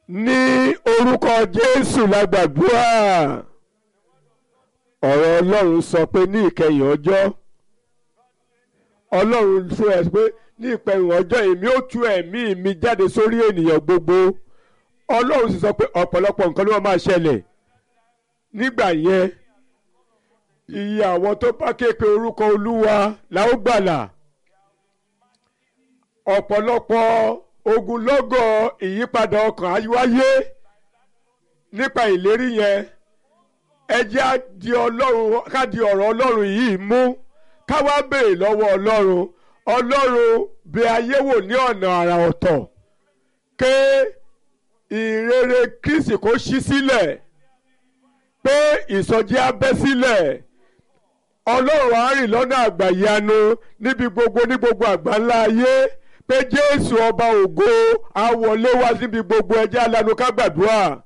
ní orúkọ jésù la gbàdúrà ọ̀rọ̀ ọlọ́run sọ pé ní ìkẹyìn ọjọ́ ọlọ́run fún ẹ pé ní ìkẹyìn ọjọ́ èmi ó tú ẹ̀mí mi jáde sórí ènìyàn gbogbo ọlọ́run sì sọ pé ọ̀pọ̀lọpọ̀ nǹkan ló wọ́n máa ṣẹlẹ̀ nígbà yẹn iye àwọn tó bá ké pe orúkọ olúwa la ó gbàlà ọ̀pọ̀lọpọ̀ ogunlọ́gọ̀ ìyípadà ọkàn á wáyé nípa ìlérí yẹn ẹ jẹ́ á di ọlọ́run ká di ọ̀rọ̀ ọlọ́run yìí mú ká wá béèrè lọ́wọ́ ọlọ́run ọlọ́run bí ayé wò ní ọ̀nà àrà ọ̀tọ̀ ké ìrere kristi kó ṣí sílẹ̀ pé ìsọjí á bẹ́ sílẹ̀ ọlọ́run á rìn lọ́nà àgbàyanu níbi gbogbo ní gbogbo àgbáńlá ayé pé jésù ọba ògo á wọlé wá síbi gbogbo ẹjẹ́ alanu ká gbàdúrà